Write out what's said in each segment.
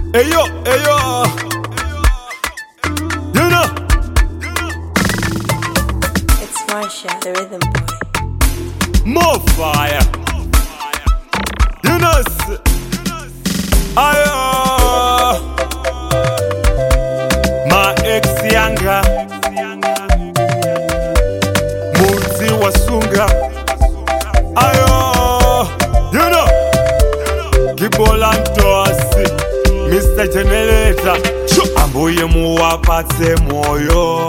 Ayo, ayo. You know. It's Marsha, the rhythm boy. More fire. You know. s- Ayo. My ex yanga. Muzi wasunga. Ayo. You know. Kibola ntosi. Mr. Generator. Ambuye muwapatse moyo.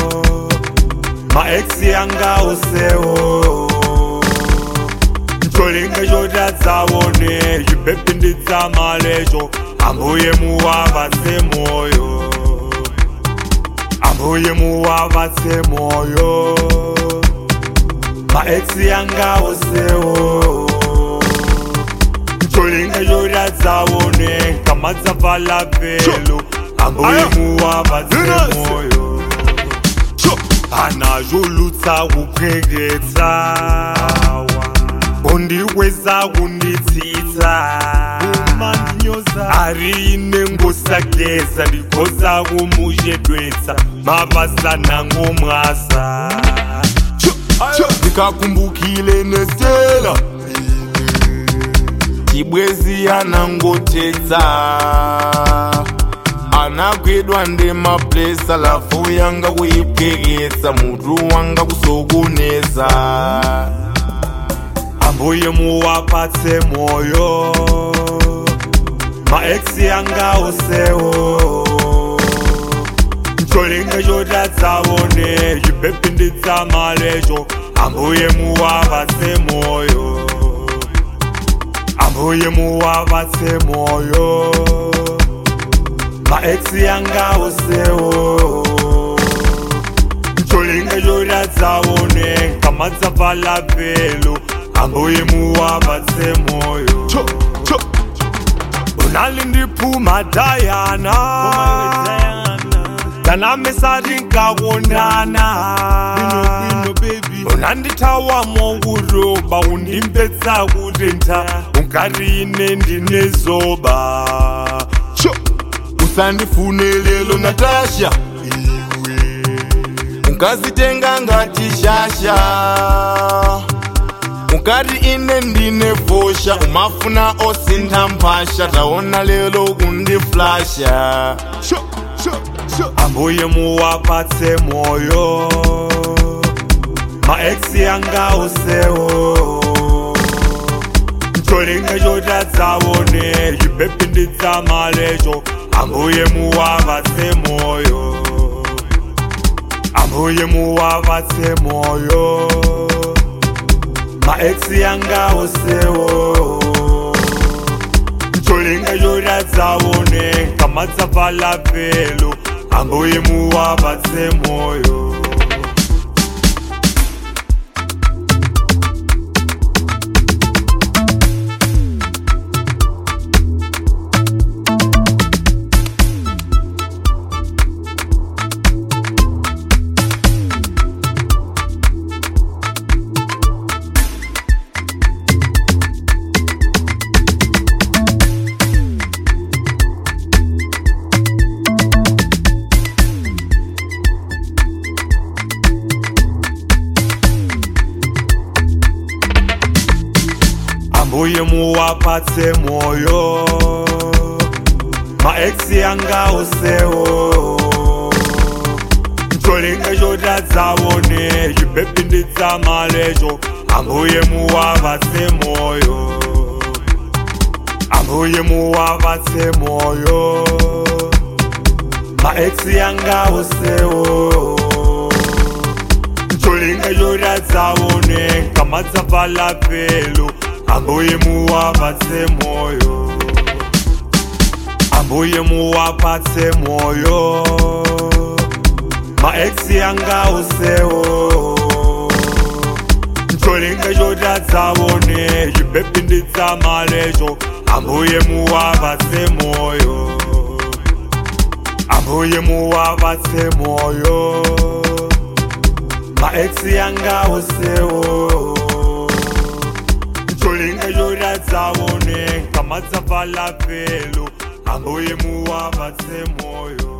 maex yanga usewo ntolinga yodatsaone zvipepinditsa malezvo ambuye muwavatse moyo ambuye muwavatse moyo maex yanga usewo ntolinga yodatsaone kamadzapfala pelo ambuye muwavatse moyo anazvolutsa kupweketsa kundiweza kunditsitsa ari nengosageza ndigoza kumushedwetsa mabasa nangomwasa ndikakumbukile nestela chibwezi anangotetsa anagwidwa ndemaplesa lafu yanga kuipwekesa mutu wanga kusokonesa ambuye muwapatse moyo maex yanga usewo ntolinga chotatsaone zvipepinditsa malezvo ambuye muwapatse moyo ambuye muwapatse moyo maex yanga usewo ntolinga chotatsaone kamadzapfala pelo ambuye muwapatse moyo unalindiphuma dayana tanamesati nkakonana unandithawa mokuroba undimpetsa kutentha ungarine ndinezoba usandifunelelo natasha ukazitenga ngati shasha ukati ine ndine fosha umafuna osintha mphasha taona lelo kundiflasha ambuye muwapatse moyo maex yanga usewo ntolinga chotatsaone zvipepinditsa malezvo ambuye muwapatse moyo ambuye muwapatse moyo maex yanga usewo ntolinga chotatsaone kamadzapfala pelo ambuye muwapatse moyo ambuye muwapatse moyo maex yanga usewo ntolinga chotatsaone zvipepinditsa malezvo ambuye muwapatse moyo ambuye muwapatse moyo maex yanga usewo ntolinga chotatsaone kamadzapfala pelo ambuye muwapatse moyo ambuye muwapatse moyo maex yanga usewo ntolinga chotatsaone zvipepinditsa malezvo ambuye muwapatse moyo ambuye muwapatse moyo maex yanga usewo ntolinga chotatsaone kamadzapfala pelo ambuye muwabatse moyo